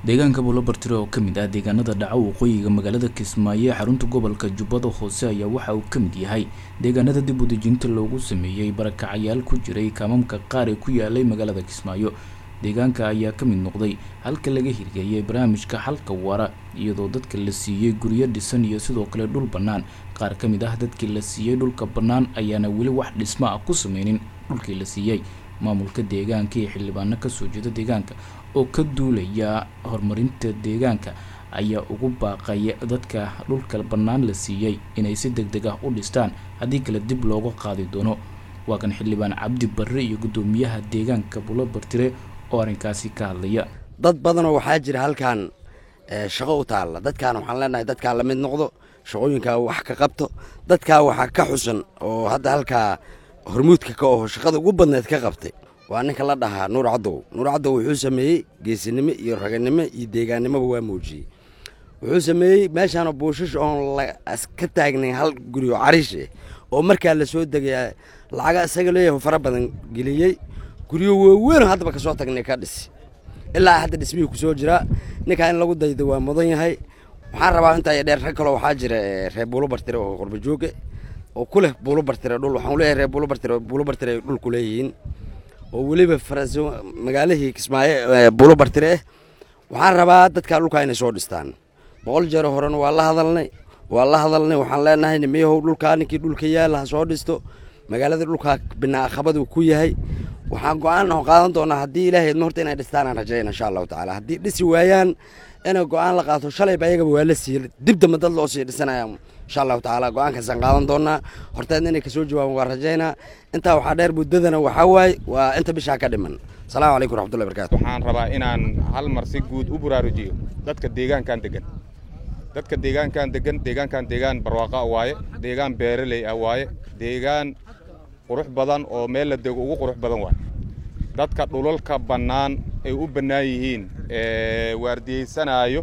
deegaanka buulobartire oo ka mid ah deegaanada dhaca waqooyiga magaalada kismaayo ee xarunta gobolka jubbada hoose ayaa waxa uu ka mid yahay deegaanada dib udejinta loogu sameeyey barakacayaal ku jiray kaamamka qaar ee ku yaalay magaalada kismaayo deegaanka ayaa ka mid noqday halka laga hirgeliyey barnaamijka xalka waara iyadoo dadka la siiyey guryo dhisan iyo sidoo kale dhul bannaan qaar ka mid ah dadkii la siiyey dhulka bannaan ayaana weli wax dhismo ah ku sameynin dhulkii la siiyey maamulka deegaanka iyo xildhibaano kasoo jeeda deegaanka oo ka duulaya horumarinta deegaanka ayaa ugu baaqay dadka dhulka bannaan la siiyey inay si deg deg ah u dhistaan haddii kale dib looga qaadi doono waa kan xildhibaan cabdi barre iyo guddoomiyaha deegaanka buulobartire oo arrinkaasi ka hadlaya dad badanoo waxaa jira halkan shaqo u taalla dadkaan waxaan leenahay dadkaa la mid noqdo shaqooyinkaa wax ka qabto dadkaa waxaa ka xusan oo hadda halkaa hormuudka ka oho shaqada ugu badneed ka qabtay waa ninka la dhahaa nuur cadow nuur cadow wuxuu sameeyey geesinimo iyo raganimo iyo deegaannimoba waa muujiyey wuxuu sameeyey meeshaana buushash oon ka taagnayn hal guri oo cariishe oo markaa la soo degaya lacaga isaga leeyahay fara badan geliyey guryo waaweyn haddaba kasoo tagnay ka dhisi ilaa hadda dhismihii kusoo jiraa ninkaa in lagu dayda waa mudan yahay waxaan rabaa intaa dheer rag kaloo waxaa jira reer buulo bartire oo qorbajooge oo ku leh buulo bartire dhul waxaan leeyahay reer buulo bartire buulo bartire ay dhul ku leeyihiin oo weliba faraso magaalihii kismaayo buulo bartire ah waxaan rabaa dadkaa dhulkaa inay soo dhistaan boqol jeero horena waa la hadalnay waa la hadalnay waxaan leenahay nimiyahow dhulkaa ninkii dhulka yaala ha soo dhisto magaalada dhulkaa binaaqabadu ku yahay waxaan go-aan qaadan doonaa haddii ilaahay idma horta inay dhistaan aan rajayna insha allahu tacaala haddii dhisi waayaan inay go-aan la qaato shalayba ayagaba waa la siiyey dib dambe dad loo sii dhisanaya insha allahu tacaala go-aankaasaan qaadan doonaa horteedna inay kasoo jawaaban waa rajaynaa intaa waxaa dheer muddadana waxaa waaye waa inta bishaa ka dhiman asalaamu calaykum raxmatullahi barkatu waxaan rabaa inaan hal mar si guud u buraarujiyo dadka deegaankan degan dadka deegaankan degan deegaankan deegaan barwaaqa waaye deegaan beeraley ah waaye deegaan qurux badan oo meel la dego ugu qurux badan waaye dadka dhulalka bannaan ay u bannaan yihiin ee waardiyeysanaayo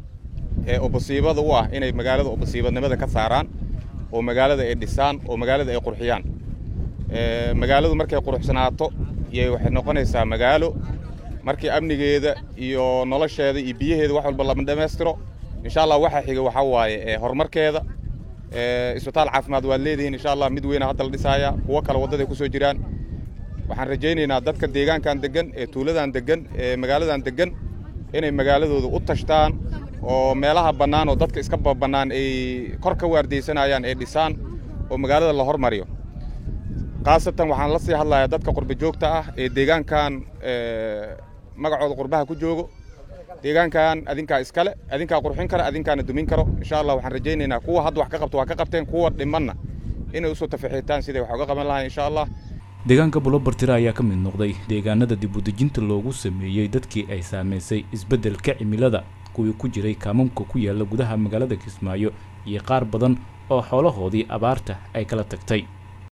ee obasiibada u ah inay magaalada obasiibadnimada ka saaraan oo magaalada ay dhisaan oo magaalada ay qurxiyaan magaaladu markay quruxsanaato yay waxay noqonaysaa magaalo markii amnigeeda iyo nolosheeda iyo biyaheeda wax walba lama dhammaystiro insha allah waxaa xiga waxaa waaye horumarkeeda isbitaal caafimaad waad leedihiin insha allah mid weyna hadda la dhisaaya kuwo kale waddaday ku soo jiraan waxaan rajaynaynaa dadka deegaankan degan ee tuuladan degan ee magaaladan degan inay magaaladooda u tashtaan oo meelaha bannaan oo dadka iska bannaan ay kor ka waardiyeysanayaan ay dhisaan oo magaalada la hormariyo khaasatan waxaan la sii hadlayaa dadka qurba joogta ah ee deegaankan magacooda qurbaha ku joogo deegaankan adinkaa iskale adinkaa qurxin kara adinkaana dumin karo insha allah waxaan rajaynaynaa kuwa hadda wax ka qabto waa ka qabteen kuwa dhimanna inay usoo tafaxiitaan siday wax uga qaban lahayn insha allah deegaanka buulobartire ayaa ka mid noqday deegaanada dib udejinta loogu sameeyey dadkii ay saamaysay isbeddelka cimilada kuwii ku jiray kaamamka ku yaala gudaha magaalada kismaayo iyo qaar badan oo xoolahoodii abaarta ay kala tagtay